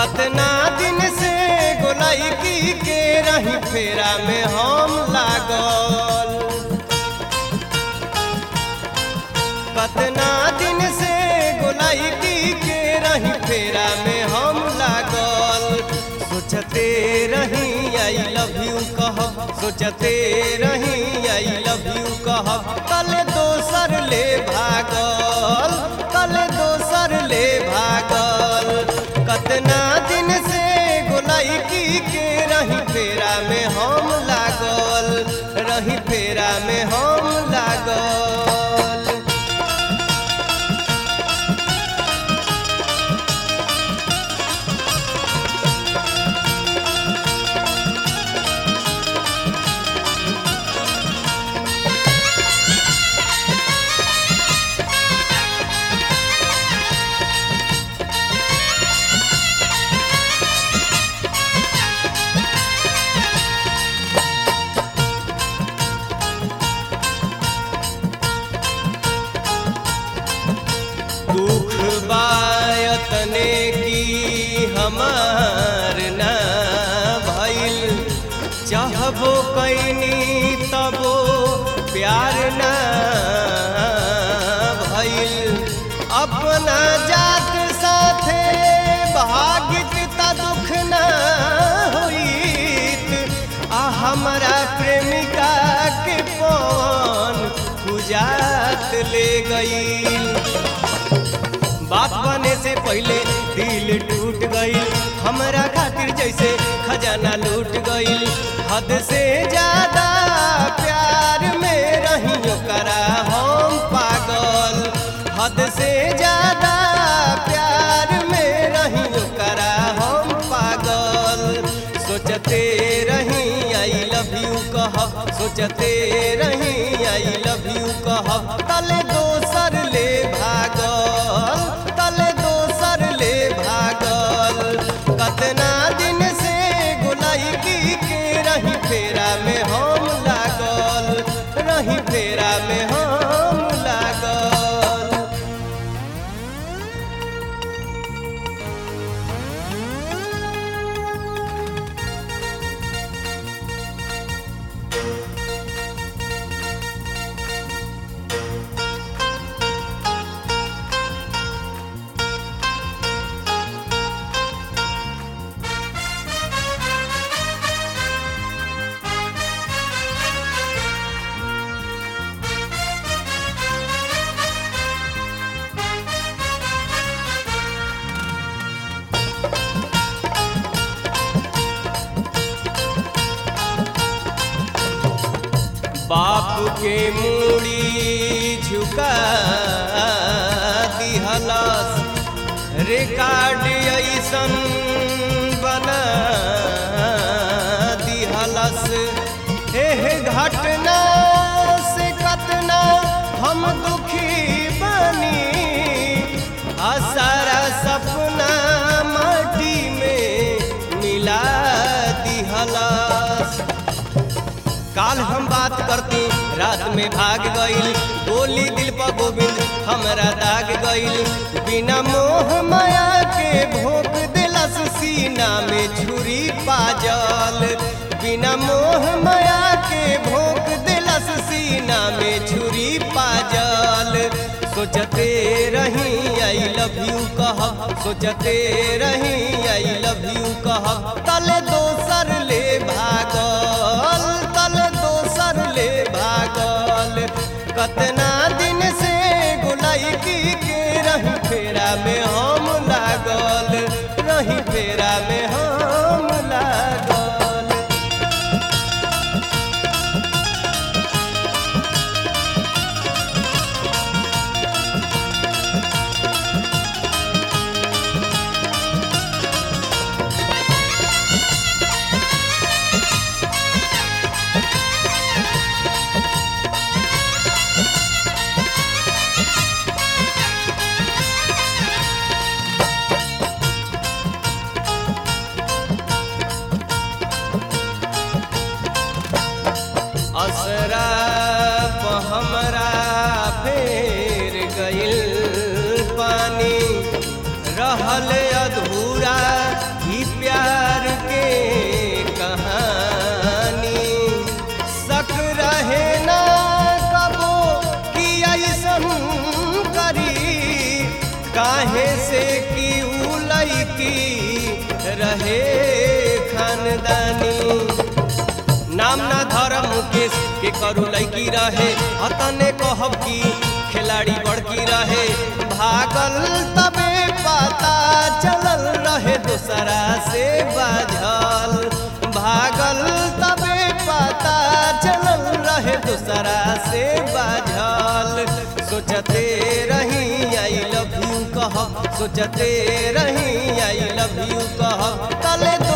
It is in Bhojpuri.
कतना दिन से गोलाइकी के रही फेरा में हम लागल कतना दिन से गोलाइकी के रही फेरा में हम लागल सोचते रही आई लव यू कहब सोचते रही आई लव यू कहब कल दोसर ले भागल कल दोसर ले भागल कतना दिन से गोलाइकी के रही फेरा में हम लागल रही फेरा में हम लागल दुख बायतने की हमार ना भइल चाहबो कैनी तबो प्यार ना भइल अपना जात साथे भागित त दुख ना होइत आ हमरा प्रेमिका के पवन गुजात ले गई बाप बने से पहले दिल टूट गई हमरा खातिर जैसे खजाना लूट गई हद से ज्यादा प्यार में रही करा हम पागल हद से ज्यादा प्यार में रही करा हम पागल सोचते रही आई लव यू कहब सोचते रही आई लव यू कहब तले दोसर ले भागल तले दोसर ले भागल कतना दिन से गोलाइकी के रही फेरा में हम लागल रही फेरा में हम लागल बाप के मूड़ी झुका दिहलस रिकॉर्ड ऐसन बना दिहलस एह घटना से कतना हम दुखी बनी आ सारा सपना माटी में मिला दिहलस काल हम बात करती रात में भाग गईल गोली दिल पर गोविंद हमरा दाग गईल बिना मोह माया के भोग दिलस सीना में छुरी पाजल बिना मोह माया के भोग दिलस सीना में छुरी पाजल सोचते रही आई लव यू कहब सोचते रही आई लव यू कहब तले दोसर ले भागल तले दोसर ले भागल कतना दिन से गुलाइकी के रही फेरा में हम लागल रही फेरा में हम लागल असरा प हमरा फेर गइल पानी रहल अधूरा मुकेश के करू लड़की रहे अतने कहब की खिलाड़ी बड़की रहे भागल तबे पता चलल रहे दूसरा से बाझल भागल तबे पता चलल रहे दूसरा से बाझल सोचते रही आई लव यू कह सोचते रही आई लव यू कह तले